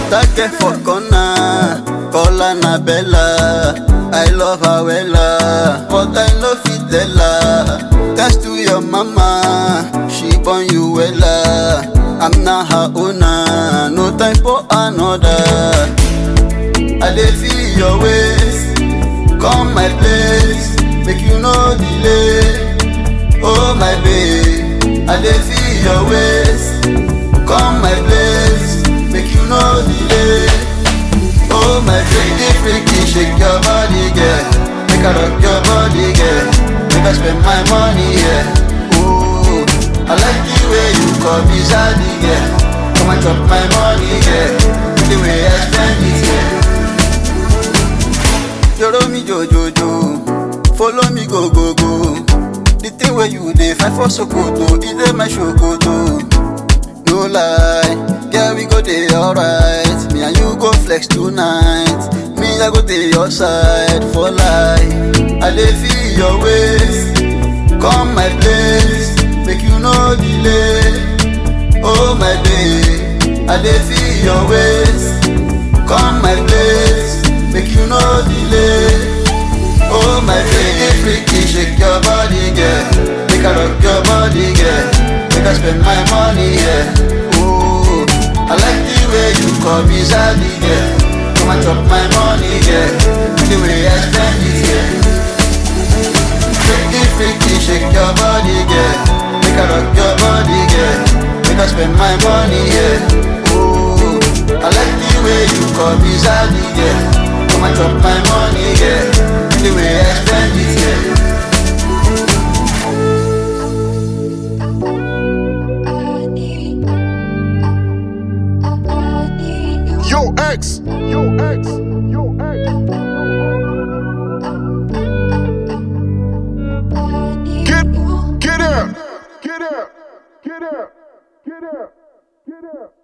That girl for corner, call Annabella. I love her wella, but I no fit tell her. Thanks to your mama, she born you wella. I'm not her owner, no time for another. I dey feel your ways, come my place, make you no delay. Oh my babe, I dey feel your ways, come my place, make you no delay. Oh my freaky freaky, shake your body, girl. Make I rock your body, girl. Make I spend my money, yeah. Ooh, I like the way you call me zaddy, girl. Come and chop my money, girl. The way I spend it, yeah. Joro mi jojojo, follow me go go go. The thing where you dey fight for Sokoto, it dey my Sokoto. No lie, yeah we go dey alright. Me and you go flex tonight. Me I go dey your side for life. I dey feel your ways, come my place, make you no delay. Oh my babe, I dey feel your ways, come my place, make you no delay. Oh my freaky freaky, shake your body, girl. Make I rock your body, girl. Make I spend my money, yeah. Ooh, I like the way you call me zaddy, girl. Come and chop my money, yeah. The way I spend it, yeah. Freaky freaky, shake your body, girl. Make I rock your body, girl. Make I spend my money, yeah. Ooh, I like the way you call me zaddy, girl. Come and chop my money, yeah. The way I spend it, yeah. Yo, X. Yo, X. Yo, X. Get, get out. Get out. Get out. Get out. Get out.